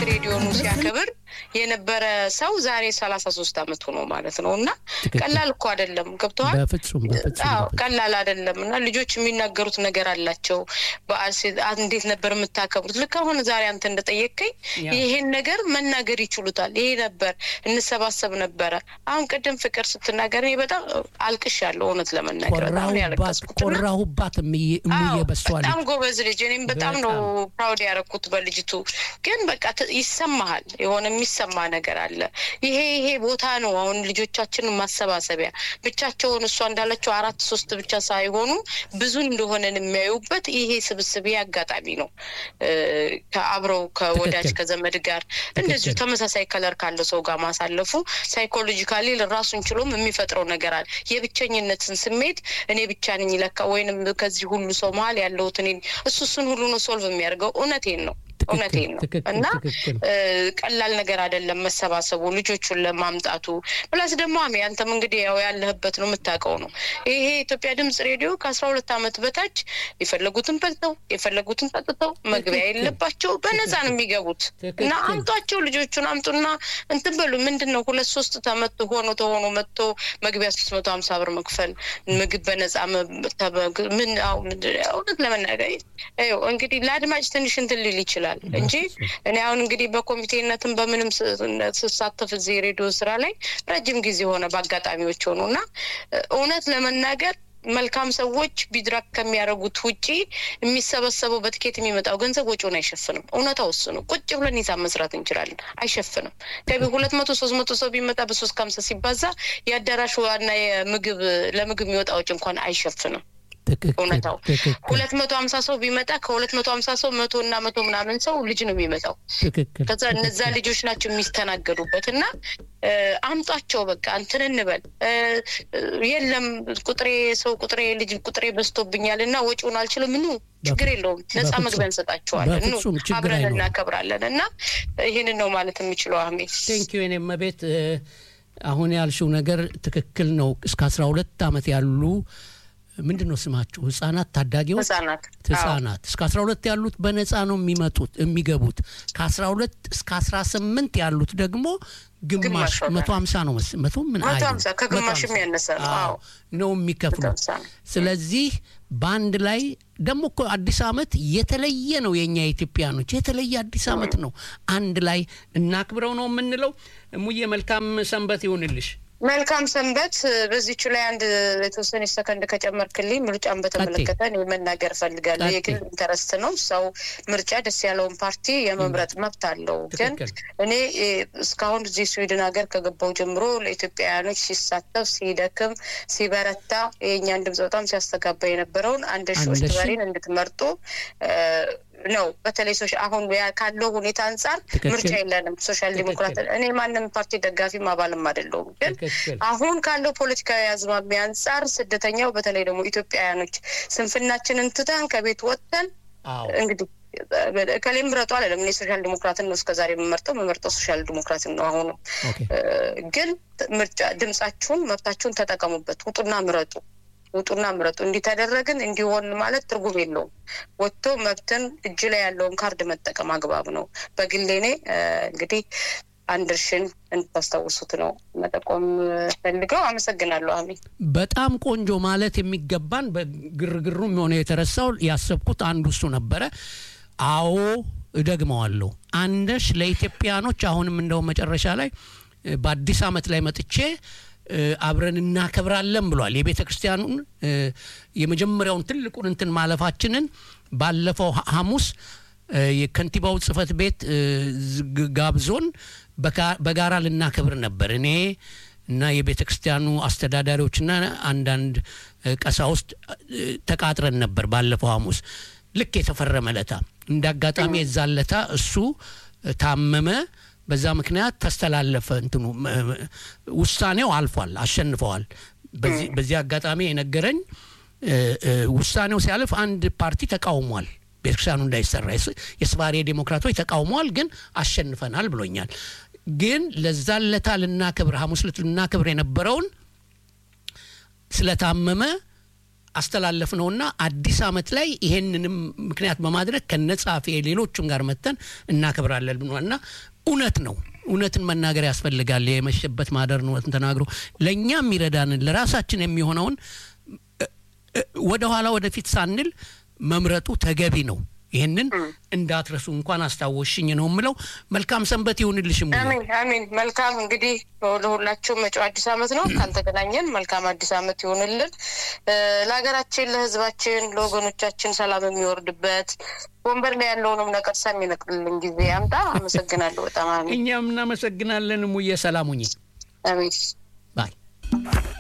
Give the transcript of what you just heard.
ሬዲዮኑ ሲያከብር የነበረ ሰው ዛሬ ሰላሳ ሶስት አመት ሆኖ ማለት ነው እና ትክክል። ቀላል እኮ አይደለም ገብተዋል በፍጹም በፍጹም አዎ በፍጹም። ቀላል አይደለም እና ልጆች የሚናገሩት ነገር አላቸው በዓል ሲ- አ- እንዴት ነበር የምታከብሩት ልክ አሁን ዛሬ አንተ እንደጠየቅከኝ ያ። ይሄን ነገር መናገር ይችሉታል ይሄ ነበር እንሰባሰብ ነበረ አሁን ቅድም ፍቅር ስትናገር እኔ በጣም አልቅሻለሁ እውነት ለመናገር በጣም ነው ኮራሁባት ያለቀስኩት እና ኮራሁባት እምዬ እምዬ አዎ፣ በሷ በጣም ልጅ ጎበዝ ልጅ እኔም በጣም ነው ፕራውድ ያደረኩት በልጅቱ ግን በቃ ት- ይሰማሃል የሆነ የሚሰማ ነገር አለ ይሄ ይሄ ቦታ ነው አሁን ልጆቻችንን ማሰባሰቢያ ብቻቸውን እሷ እንዳለችው አራት ሶስት ብቻ ሳይሆኑ ብዙ እንደሆነን የሚያዩበት ይሄ ስብስብ ይሄ አጋጣሚ ነው እ፣ ከአብረው ከወዳጅ ትክክል። ከዘመድ ጋር እንደዚሁ ትክክል። ተመሳሳይ ከለር ካለው ሰው ጋር ማሳለፉ ሳይኮሎጂካሊ ራሱን ችሎም የሚፈጥረው ነገር አለ የብቸኝነትን ስሜት እኔ ብቻ ነኝ ለካ ወይንም ከዚህ ሁሉ ሰው መሀል ያለሁት እኔ እሱ እሱን ሁሉ ነው ሶልቭ የሚያደርገው እውነቴን ነው ትክክል፣ እውነቴን ነው ትክክል፣ እና ትክክል። እ፣ ቀላል ነገር አይደለም መሰባሰቡ ልጆቹን ለማምጣቱ ፕላስ ደግሞ አሜ አንተም እንግዲህ ያው ያለህበት ነው የምታውቀው ነው ይሄ የኢትዮጵያ ድምጽ ሬዲዮ ከአስራ ሁለት አመት በታች የፈለጉትን በልተው የፈለጉትን ጠጥተው መግቢያ ትክክል። የለባቸው በነፃ ነው የሚገቡት ትክክል። እና አምጧቸው ልጆቹን አምጡና እንትን በሉ ምንድን ነው ሁለት ሶስት ተመት ሆኖ ተሆኖ መጥቶ መግቢያ ሶስት መቶ ሀምሳ ብር መክፈል ምግብ በነፃ መ- ተበ- ምን አሁን ምንድን- እውነት ለመናገር ይኸው እንግዲህ ለአድማጭ ትንሽ እንትን ሊል ይችላል እንጂ እኔ አሁን እንግዲህ በኮሚቴነትም በምንም ስ- ስሳተፍ እዚህ የሬዲዮ ስራ ላይ ረጅም ጊዜ ሆነ በአጋጣሚዎች ሆኑ እና እውነት ለመናገር መልካም ሰዎች ቢድራክ ከሚያደርጉት ውጪ የሚሰበሰበው በትኬት የሚመጣው ገንዘብ ወጪውን አይሸፍንም። እውነታው እሱ ነው። ቁጭ ብለን ሂሳብ መስራት እንችላለን፣ አይሸፍንም። ገቢ ሁለት መቶ ሶስት መቶ ሰው ቢመጣ በሶስት ከሀምሳ ሲባዛ የአዳራሽ ዋና የምግብ ለምግብ የሚወጣ ወጪ እንኳን አይሸፍንም። ትክክል፣ እውነታው ትክክል፣ ሁለት መቶ ሀምሳ ሰው ቢመጣ ከሁለት መቶ ሀምሳ ሰው መቶ እና መቶ ምናምን ሰው ልጅ ነው የሚመጣው። ትክክል። ከዛ እነዛ ልጆች ናቸው የሚስተናገዱበት እና እ፣ አምጧቸው በቃ እንትን እንበል እ፣ እ፣ የለም ቁጥሬ ሰው ቁጥሬ ልጅ ቁጥሬ በዝቶብኛል እና ወጪውን አልችልም ኑ ችግር የለውም ነፃ በፍጹም፣ መግቢያ እንሰጣቸዋለን ኑ በፍጹም ችግር አብረን አይኖርም። እናከብራለን እና ይህንን ነው ማለት የሚችለው አሜ ቴንኪዩ የኔ መቤት አሁን ያልሽው ነገር ትክክል ነው። እስከ አስራ ሁለት ዓመት ያሉ ምንድን ነው ስማቸው ህጻናት ታዳጊዎች ህጻናት አዎ። ህጻናት እስከ 12 ያሉት በነፃ ነው የሚመጡት የሚገቡት ከ12 እስከ 18 ያሉት ደግሞ ግማሽ ግማሽ ዋጋ 150 ነው መስ መቶ ምን መቶ አይልም። ሀምሳ ከግማሽም 150 ያነሰ ነው። አዎ፣ አዎ ነው የሚከፍሉት። መቶ ሀምሳ ነው። ስለዚህ በአንድ ላይ ደግሞ እኮ አዲስ አመት የተለየ ነው። የኛ የኢትዮጵያኖች የተለየ አዲስ አመት ነው። አንድ ላይ እናክብረው ነው የምንለው። ሙዬ መልካም ሰንበት ይሁንልሽ። መልካም ሰንበት። በዚቹ ላይ አንድ የተወሰነ ሰከንድ ከጨመርክልኝ ምርጫን በተመለከተ እኔ መናገር እፈልጋለሁ። ቀጥይ። የግል ኢንተረስት ነው። ሰው ምርጫ ደስ ያለውን ፓርቲ የመምረጥ መብት አለው። ግን ትክክል። እኔ እ፣ እስካሁን እዚህ ስዊድን ሀገር ከገባው ጀምሮ ለኢትዮጵያውያኖች ሲሳተፍ ሲደክም ሲበረታ የእኛን ድምፅ በጣም ሲያስተጋባ የነበረውን አንድ ሺ አንድ ሺ? ወስድባሪን እንድትመርጡ እ፣ ነው። በተለይ ሶሻ- አሁን ያ- ካለው ሁኔታ አንጻር ትክክል። ምርጫ የለንም። ሶሻል ትክክል። ዲሞክራት እኔ ማንም ፓርቲ ደጋፊም አባልም አይደለሁም ግን ትክክል። አሁን ካለው ፖለቲካዊ አዝማሚያ አንጻር ስደተኛው በተለይ ደግሞ ኢትዮጵያውያኖች ስንፍናችንን ትተን ከቤት ወጥተን አዎ እንግዲህ ከሌ ምረጡ አለም እኔ ሶሻል ዲሞክራትን ነው እስከዛሬ የምመርጠው የምመርጠው ሶሻል ዲሞክራትን ነው። አሁኑ ኦኬ ግን ምርጫ ድምጻችሁን መብታችሁን ተጠቀሙበት። ውጡና ምረጡ፣ ውጡና ምረጡ። እንዲተደረግን እንዲሆን ማለት ትርጉም የለውም። ወጥቶ መብትን እጅ ላይ ያለውን ካርድ መጠቀም አግባብ ነው። በግሌ እኔ እንግዲህ አንድ እርሽን እንድታስታውሱት ነው መጠቆም ፈልገው። አመሰግናለሁ። አሚ በጣም ቆንጆ ማለት የሚገባን በግርግሩም የሆነ የተረሳው ያሰብኩት አንዱ እሱ ነበረ። አዎ እደግመዋለሁ። አንደሽ ለኢትዮጵያኖች አሁንም እንደው መጨረሻ ላይ እ፣ በአዲስ ዓመት ላይ መጥቼ እ፣ አብረን እናከብራለን ብሏል። የቤተ ክርስቲያኑን እ፣ የመጀመሪያውን ትልቁን እንትን ማለፋችንን ባለፈው ሐ- ሐሙስ እ፣ የከንቲባው ጽህፈት ቤት እ፣ ዝግ- ጋብዞን በጋ- በጋራ ልናከብር ነበር እኔ እና የቤተ ክርስቲያኑ አስተዳዳሪዎችና አንዳንድ እ፣ ቀሳውስት እ፣ ተቃጥረን ነበር ባለፈው ሐሙስ ልክ የተፈረመ ለታ እንደ አጋጣሚ የዛለታ እሱ እ፣ ታመመ። በዛ ምክንያት ተስተላለፈ። እንትኑ እ፣ እ፣ ውሳኔው አልፏል፣ አሸንፈዋል። በዚህ- በዚህ አጋጣሚ የነገረኝ እ፣ እ፣ ውሳኔው ሲያልፍ አንድ ፓርቲ ተቃውሟል። ቤተክርስቲያኑ እንዳይሰራ የስ- የስባሬ ዴሞክራቶች ተቃውመዋል፣ ግን አሸንፈናል ብሎኛል። ግን ለዛን ለታ ልናክብር ሐሙስ ዕለት ልናክብር የነበረውን ስለታመመ አስተላለፍ ነውና አዲስ አመት ላይ ይሄንንም ምክንያት በማድረግ ከነጻፊ ሌሎቹም ጋር መተን እናከብራለን ብሏል እና እውነት ነው። እውነትን መናገር ያስፈልጋል። የመሸበት ማደር እውነትን ተናግሮ ለእኛ የሚረዳንን ለራሳችን የሚሆነውን ወደ ኋላ ወደፊት ሳንል መምረጡ ተገቢ ነው። ይህንን እንዳትረሱ እንኳን አስታወሽኝ ነው የምለው። መልካም ሰንበት ይሁንልሽ። አሜን አሜን። መልካም እንግዲህ ለሁላችሁም መጪው አዲስ አመት ነው። ካልተገናኘን መልካም አዲስ አመት ይሁንልን። ለሀገራችን፣ ለህዝባችን፣ ለወገኖቻችን ሰላም የሚወርድበት ወንበር ላይ ያለውንም ነቀርሳ የሚነቅልልን ጊዜ ያምጣ። አመሰግናለሁ በጣም አሜን። እኛም እናመሰግናለን። ሙዬ ሰላሙኝ አሜን ባይ